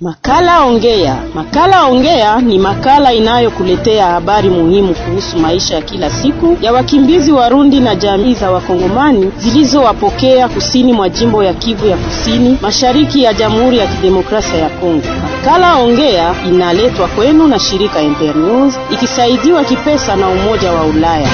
Makala Ongea. Makala Ongea ni makala inayokuletea habari muhimu kuhusu maisha ya kila siku ya wakimbizi Warundi na jamii za Wakongomani zilizowapokea kusini mwa jimbo ya Kivu ya Kusini, mashariki ya Jamhuri ya Kidemokrasia ya Kongo. Makala Ongea inaletwa kwenu na shirika Internews ikisaidiwa kipesa na Umoja wa Ulaya.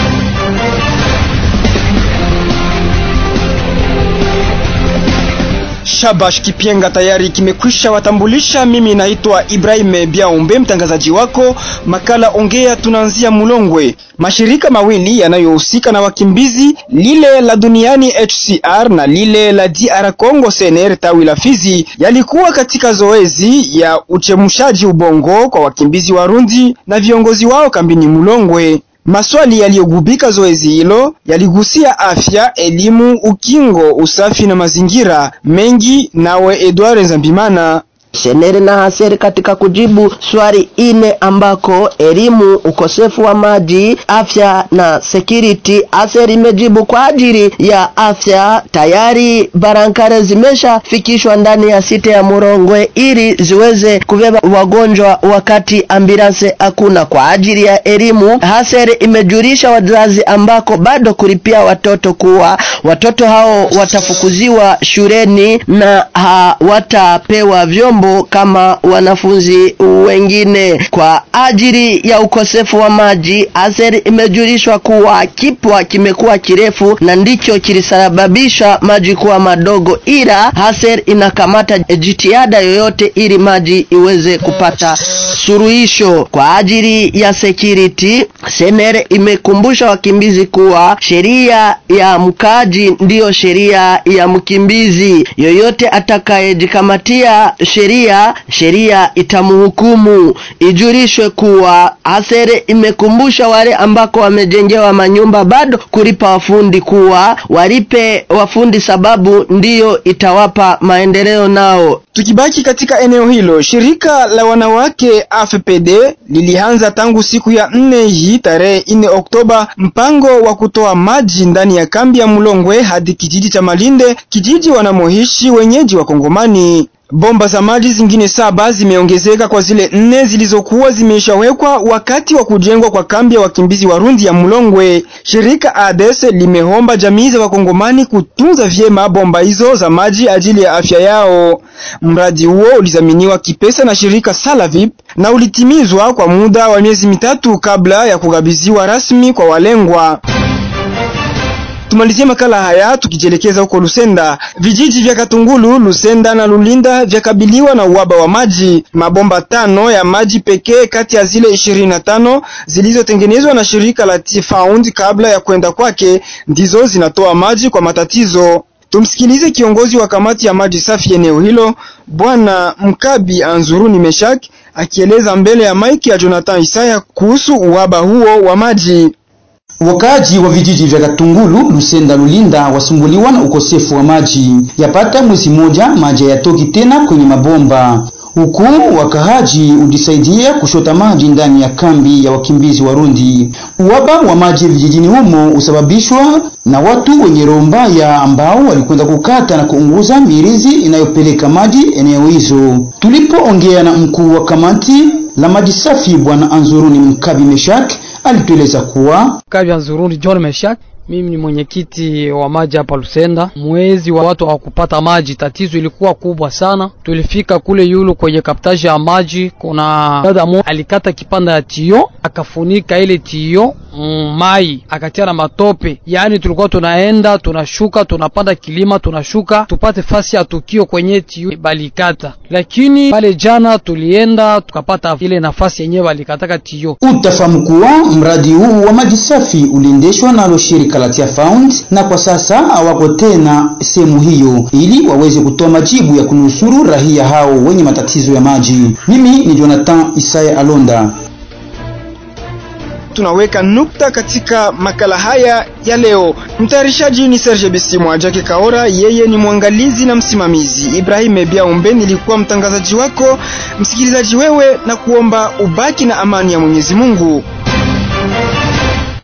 Shabash Kipenga tayari kimekwisha watambulisha. Mimi naitwa Ibrahim Biaombe, mtangazaji wako makala Ongea. Tunaanzia Mulongwe. Mashirika mawili yanayohusika na wakimbizi, lile la duniani HCR na lile la DR Congo CNR tawi la Fizi, yalikuwa katika zoezi ya uchemshaji ubongo kwa wakimbizi Warundi na viongozi wao kambini Mulongwe. Maswali yaliyogubika zoezi hilo yaligusia afya, elimu, ukingo, usafi na mazingira mengi. Nawe Edward Nzambimana Senere na Haseri katika kujibu swali ine ambako elimu, ukosefu wa maji, afya na security. Haseri imejibu kwa ajili ya afya, tayari barankare zimeshafikishwa ndani ya site ya Murongwe ili ziweze kubeba wagonjwa wakati ambulance hakuna. Kwa ajili ya elimu, Haseri imejulisha wazazi ambako bado kulipia watoto kuwa watoto hao watafukuziwa shuleni na hawatapewa vyombo kama wanafunzi wengine. Kwa ajili ya ukosefu wa maji, Aser imejulishwa kuwa kipwa kimekuwa kirefu na ndicho kilisababisha maji kuwa madogo, ila Aser inakamata jitihada yoyote ili maji iweze kupata suluhisho. Kwa ajili ya security, Senere imekumbusha wakimbizi kuwa sheria ya mkaji ndiyo sheria ya mkimbizi. Yoyote atakayejikamatia sheria sheria itamhukumu. Ijulishwe kuwa Asere imekumbusha wale ambako wamejengewa manyumba bado kulipa wafundi kuwa walipe wafundi, sababu ndiyo itawapa maendeleo nao. Tukibaki katika eneo hilo, shirika la wanawake AFPD lilianza tangu siku ya nne hii tarehe nne Oktoba mpango wa kutoa maji ndani ya kambi ya Mulongwe hadi kijiji cha Malinde, kijiji wanamoishi wenyeji wa Kongomani. Bomba za maji zingine saba zimeongezeka kwa zile nne zilizokuwa zimeshawekwa wakati wa kujengwa kwa kambi ya wakimbizi Warundi ya Mulongwe. Shirika ADES limeomba jamii za Wakongomani kutunza vyema bomba hizo za maji ajili ya afya yao. Mradi huo ulizaminiwa kipesa na shirika Salavip na ulitimizwa kwa muda wa miezi mitatu kabla ya kukabidhiwa rasmi kwa walengwa. Tumalizie makala haya tukijielekeza huko Lusenda. Vijiji vya Katungulu, Lusenda na Lulinda vyakabiliwa na uhaba wa maji. Mabomba tano ya maji pekee kati ya zile ishirini na tano zilizotengenezwa na shirika la T-Found kabla ya kwenda kwake ndizo zinatoa maji kwa matatizo. Tumsikilize kiongozi wa kamati ya maji safi eneo hilo, Bwana Mkabi Anzuruni Meshak akieleza mbele ya maiki ya Jonathan Isaya kuhusu uhaba huo wa maji. Wakaaji wa vijiji vya Katungulu, Lusenda, Lulinda wasumbuliwa na ukosefu wa maji. Yapata mwezi moja maji hayatoki tena kwenye mabomba, huku wakaaji ujisaidia kushota maji ndani ya kambi ya wakimbizi Warundi. Uhaba wa maji vijijini humo usababishwa na watu wenye roho mbaya ambao walikwenda kukata na kuunguza mirizi inayopeleka maji eneo hizo. Tulipoongea na mkuu wa kamati la maji safi Bwana Anzuruni Mkabi Meshak alitueleza kuwa Kabi Anzuruni John Meshak mimi ni mwenyekiti wa maji hapa Lusenda. Mwezi wa watu hawakupata maji, tatizo ilikuwa kubwa sana. Tulifika kule yulu kwenye kaptaji ya maji, kuna dada mo alikata kipanda ya tio akafunika ile tio mm, mai akatia na matope. Yaani tulikuwa tunaenda tunashuka, tunapanda kilima, tunashuka tupate fasi ya tukio kwenye tio balikata, lakini pale jana tulienda tukapata ile nafasi yenyewe balikataka tio. Utafahamu kuwa mradi huu wa maji safi uliendeshwa nalo shirika la Found na kwa sasa hawako tena sehemu hiyo ili waweze kutoa majibu ya kunusuru raia hao wenye matatizo ya maji. Mimi ni Jonathan Isaya Alonda. Tunaweka nukta katika makala haya ya leo. Mtayarishaji ni Serge Bisimwa Jake Kaora, yeye ni mwangalizi na msimamizi. Ibrahim Biaumbe nilikuwa mtangazaji wako. Msikilizaji wewe, na kuomba ubaki na amani ya Mwenyezi Mungu.